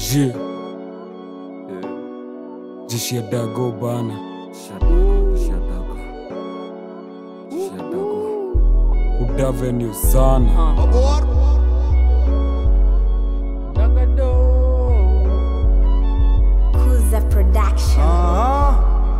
Je jeshi ya dago bana udaveni sana Kuza Production.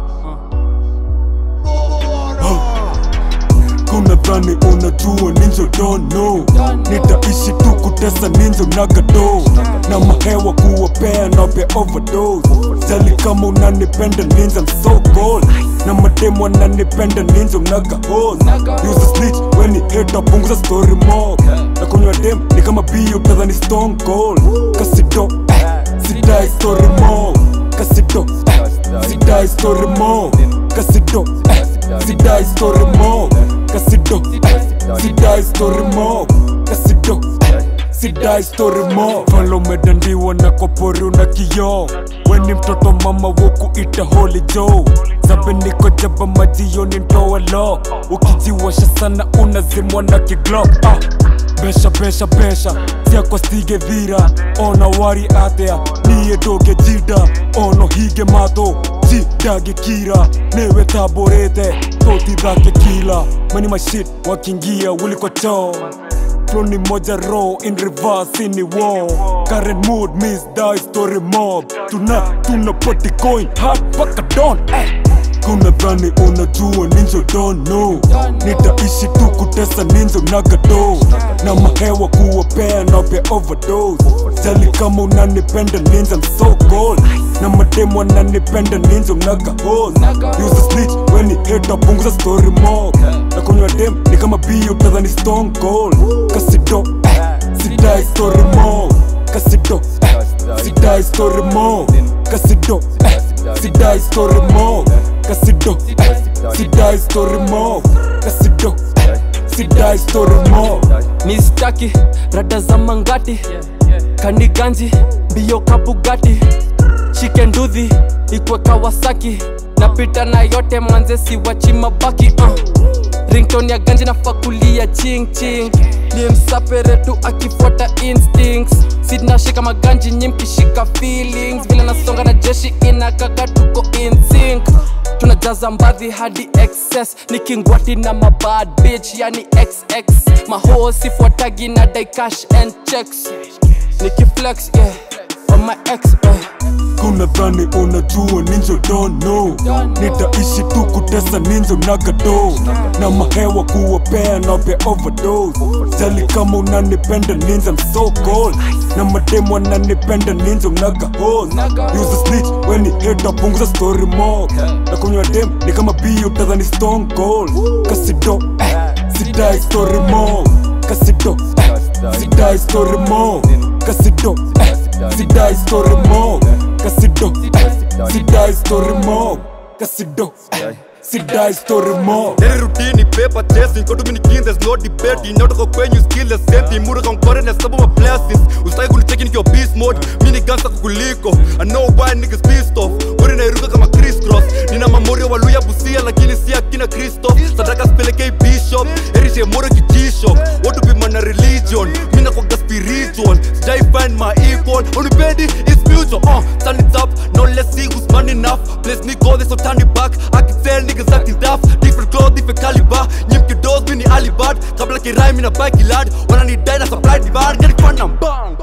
kuna dhani unajua ninjo don't know nitaishi tu kutesa ninjo nagado na mahewa kuwapea na pia overdose jali kama unanipenda ninja I'm so cold na mademo ananipenda ninja mnaga hose use a snitch when you hate punguza story mob na kunywa dem ni kama bio tadhani stone cold kasido eh, sidai story mob kasido eh, sidai story mob kasido eh, sidai story mob kasido eh, sidai story mob kasido eh, sidai story mob falo umedandiwa na kopori una kioo weni mtoto mama wokuita holy joe zabe niko jaba majioni ntoa lo ukijiwasha sana unazimwa na kiglok ah. besha besha besha siako stige dhira ona wari atea niye doge jida ono hige mato jidage kira newe taborete toti dhake kila mani mashit wakingia wuliko choo Floni moja raw in reverse in the war Current mood miss die story mob Tuna tuna party coin hard paka don eh. Kuna dhani unajua ninjo don't know Nitaishi tu kutesa ninjo nagado Na mahewa kuwapea na pia overdose Jali kama unanipenda ninja I'm so cold Na mademo ananipenda ninja mnaga hose Use a snitch when you hate punguza story mob Na kunywa dem ni kama bio tadhani stone cold Kasido eh, sidai story mob Kasido eh, sidai story mob Kasido eh, sidai story mob Kasido eh, sidai story mob Kasido eh, sidai story mob mistaki rada za mangati kaniganji mbio kabugati shike ndudhi ikwe kawasaki napita na yote manze siwachi mabaki uh. rington ya ganji na fakulia ching ching ni msapere tu akifuata instincts sinashika maganji nyimkishika feelings vile nasonga na jeshi inakaka tuko in sync tunajaza mbadhi hadi excess nikingwati na mabad bitch yani xx maho sifuatagi na daikash and checks nikiflex yeah on my ex uh. kuna dhani unajua ninjo don't know nitaishi tu kutesa ninjo nagado na mahewa kuwapea na pia overdose jali kama unanipenda ninja I'm so cold na mademo ananipenda ninjo mnaga hose use a snitch when you hate punguza story mob na kunywa dem ni kama bio tadhani stone cold kasido eh, sidai story mob kasido eh, sidai story mob kasido eh, sidai story mob kasido eh, sidai story mob kasido eh, sidai story mob Daily routine, paper chasing, go to mini king, there's no debating. Not go kwenye skill the same thing. Muda kongore na sabu my blessings. Usitaki kunicheki nikiwa beast mode. Mini gansa kukuliko. I know why niggas pissed off. Wori nairuka kama Chris Cross. Nina mamorio wa Luya Busia lakini si akina Kristo. Sadaka spelekei bishop. Erishe moro kijisho. What to be man a religion. Mina kwa spiritual. Sijai find my equal. Unipendi is mutual. Uh, stand it up. Now let's see who's man enough. Place me go, they so turn it back. I can tell niggas acting tough. Different clothes, different caliber. Nyimki dos, mini alibad. Kabla kirai, mina bike lad. Wana ni die na supply divide. Get it fun and bang.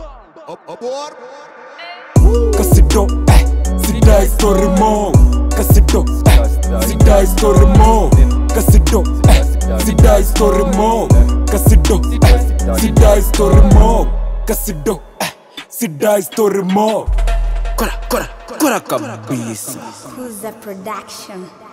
kasido eh, sidai story mob kasido eh, sidai story mob kasido eh, sidai story mob kasido eh, sidai story mob kasido eh, sidai story mob kora kora kora kabisa Kuza Production.